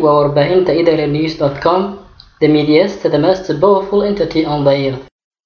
waa warbaahinta idlnews.com, the media's the most powerful entity on the earth.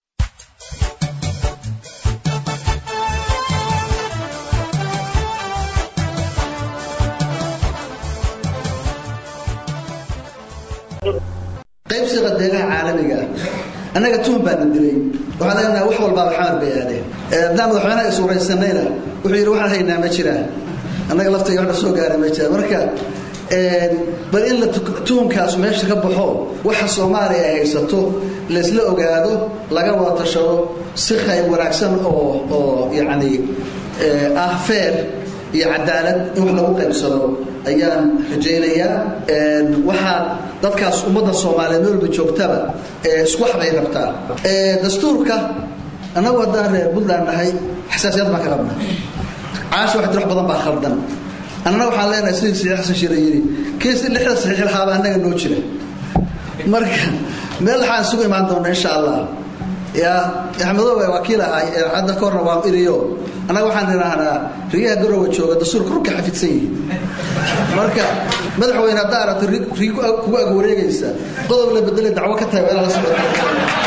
qaybsiga deegaha caalamiga ah annaga tuhun baana dilay waxaan leenahay wax walbaaba xamar bay aadeen haddaan madaxweynaha isuuraysanayna wuxuu yidhi waxaan haynaa ma jiraan annaga laftayga waxna soo gaara ma jiraan marka bal in la tuhumkaasu meesha ka baxo waxa soomaaliya ay haysato laysla ogaado laga wada tashado si khayr wanaagsan oo oo yacni ah feer iyo cadaalad in wax lagu qaybsado ayaan rajaynayaa waxaa dadkaas ummadda soomaaliyeed meelba joogtaba isku waxbay rabtaa dastuurka annagu haddaan reer puntland nahay xasaasiyad baan ka qabna caasha wax dir wax badan baa khaldan annana waxaan leenahay sidii saxiix xasan shiire yidhi kii si lixda saxiix lahaaba annaga noo jira marka meel waxaan isugu imaan doona insha allah yaa axmedoobe waa kii lahay hadda ka horna waa iriyo annaga waxaan idhaahnaa riyaha garowa jooga dastuurka rurka xafidsan yihiin marka madaxweyne haddaa aragto rig kugu ag wareegaysa qodob la bedelay dacwo ka tahay waa inaa la socota